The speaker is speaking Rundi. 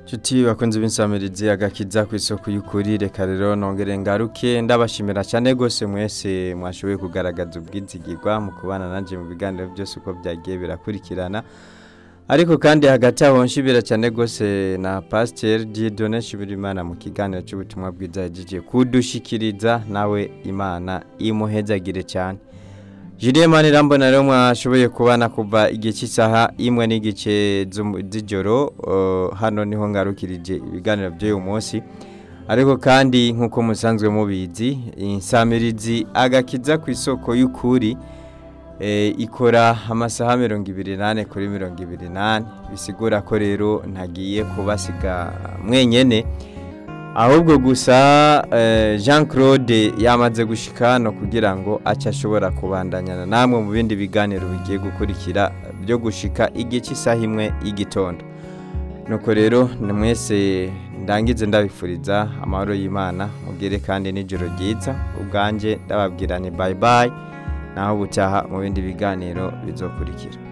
Nshuti bakunze b'insamirizi agakiza ku isoko y'ukuri reka rero nongere ngaruke ndabashimira cyane rwose mwese mwashoboye kugaragaza ubwizigirwa mu kubana nanjye mu biganiro byose uko byagiye birakurikirana ariko kandi hagati aho nshibira cyane rwose na pasiteri Dieudonne Shibirimana mu kiganiro cy'ubutumwa bwiza yagiye kudushikiriza nawe imana imuhezagire cyane Julien Manirambona rero mwashoboye kubana kuva igihe cy'isaha imwe n'igice z'ijoro uh, hano niho ngarukirije ibiganiro by'uyu munsi ariko kandi nk'uko musanzwe mubizi insamirizi agakiza ku isoko y'ukuri e, ikora amasaha mirongo ibiri nane kuri mirongo ibiri nane bisigura ko rero ntagiye kubasiga mwenyene ahubwo gusa jean claude yamaze gushika hano kugira ngo ace ashobora kubandanyana namwe mu bindi biganiro bigiye gukurikira byo gushika igihe cy'isaha imwe y'igitondo nuko rero ni mwese ndangize ndabifuriza amahoro y'imana mugire kandi n'ijoro ryiza ubwanjye ndababwira ni bayi bayi naho butaha mu bindi biganiro bizokurikira